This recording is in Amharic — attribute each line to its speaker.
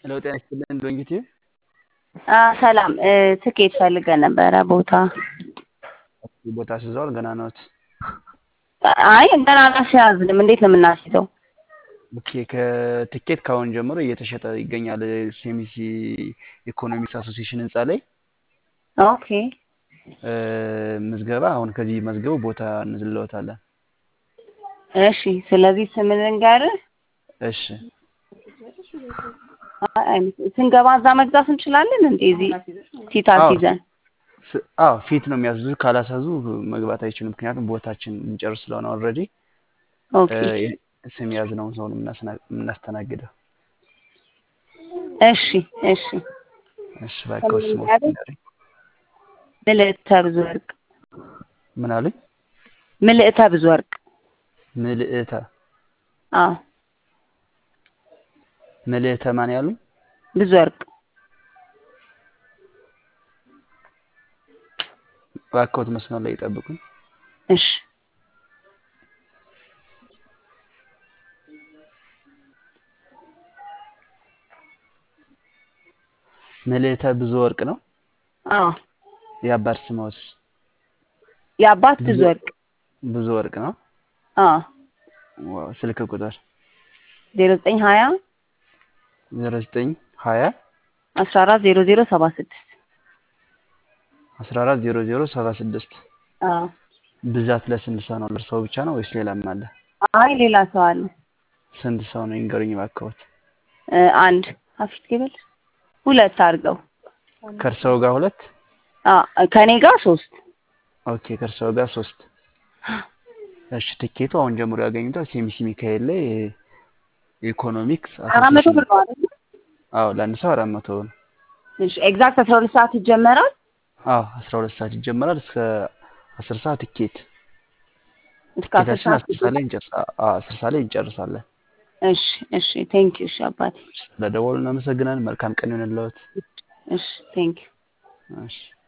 Speaker 1: ሄሎ ጤና ይስጥልን ዶንጊቲ
Speaker 2: ሰላም ትኬት ፈልገን ነበረ ቦታ
Speaker 1: ቦታ ስዘዋል ገና ነዎት?
Speaker 2: አይ ገና አላስያዝንም። እንዴት ነው የምናስይዘው?
Speaker 1: ኦኬ ከትኬት ከአሁን ጀምሮ እየተሸጠ ይገኛል። ሴሚሲ ኢኮኖሚክስ አሶሲዬሽን ህንፃ ላይ
Speaker 2: ኦኬ
Speaker 1: ምዝገባ አሁን ከዚህ መዝገቡ ቦታ እንዝለዎታለን።
Speaker 2: እሺ ስለዚህ ስም ልንገርህ።
Speaker 1: እሺ
Speaker 2: አይ፣ ስንገባ እዛ መግዛት እንችላለን እንዴ? እዚህ ፊት አስይዘን
Speaker 1: ስ- አዎ ፊት ነው የሚያስዙ። ካላሳዙ መግባት አይችሉም። ምክንያቱም ቦታችን እንጨርስ ስለሆነ ኦልሬዲ
Speaker 2: ኦኬ
Speaker 1: ስም የያዝነውን ሰው ነው የምናስና- የምናስተናግደው።
Speaker 2: እሺ እሺ
Speaker 1: እሺ እባክዎ ስሞት ንገሩኝ።
Speaker 2: ምልዕተ ብዙ ወርቅ
Speaker 1: ምን አሉኝ?
Speaker 2: ምልዕተ ብዙ ወርቅ
Speaker 1: ምልዕተ
Speaker 2: አዎ
Speaker 1: ምልዕተ ማን ያሉኝ?
Speaker 2: ብዙ ወርቅ
Speaker 1: እባክዎት መስመር ላይ ይጠብቁኝ።
Speaker 2: እሺ
Speaker 1: ምልዕተ ብዙ ወርቅ ነው።
Speaker 2: አዎ
Speaker 1: የአባት ስምዎት?
Speaker 2: የአባት ብዙ
Speaker 1: ብዙ-
Speaker 2: ወርቅ
Speaker 1: ብዙ ወርቅ ነው።
Speaker 2: አዎ
Speaker 1: ዋው፣ ስልክ ቁጥር
Speaker 2: ዜሮ ዘጠኝ ሀያ
Speaker 1: ዜሮ ዘጠኝ ሀያ
Speaker 2: አስራ አራት ዜሮ ዜሮ ሰባ ስድስት
Speaker 1: አስራ አራት ዜሮ ዜሮ ሰባ ስድስት
Speaker 2: አዎ
Speaker 1: ብዛት ለስንት ሰው ነው? ለእርስዎ ብቻ ነው ወይስ ሌላም አለ?
Speaker 2: አይ ሌላ ሰው አለ
Speaker 1: ስንት ሰው ነው ይንገሩኝ እባክዎት።
Speaker 2: እ፣ አንድ ሀፊት ገበል ሁለት አድርገው
Speaker 1: ከእርስዎ ጋር ሁለት?
Speaker 2: አዎ ከኔ ጋር ሶስት
Speaker 1: ኦኬ ከእርስዎ ጋር ሶስት። እሺ ትኬቱ አሁን ጀምሮ ያገኙታል። ሴሚሲ ሚካኤል ላይ ኢኮኖሚክስ
Speaker 2: አራት መቶ ብር
Speaker 1: አሶሲዬሽን
Speaker 2: ነው አይደል?
Speaker 1: አዎ ለአንድ ሰው አራት መቶ ነው።
Speaker 2: እሺ ኤግዛክት አስራ ሁለት ሰዓት ይጀመራል።
Speaker 1: አዎ አስራ ሁለት ሰዓት ይጀመራል እስከ አስር ሰዓት ትኬት
Speaker 2: እስከ አስር
Speaker 1: ትኬታችን
Speaker 2: ሰዓት
Speaker 1: አስር ሰዓት ላይ እንጨርሳ አዎ አስር ሰዓት ላይ እንጨርሳለን።
Speaker 2: እሺ እሺ ቴንክ ዩ እሺ አባቴ
Speaker 1: ስለደወሉ እናመሰግናለን። መልካም ቀን ይሁንልዎት።
Speaker 2: እሺ ቴንክ ዩ
Speaker 1: እሺ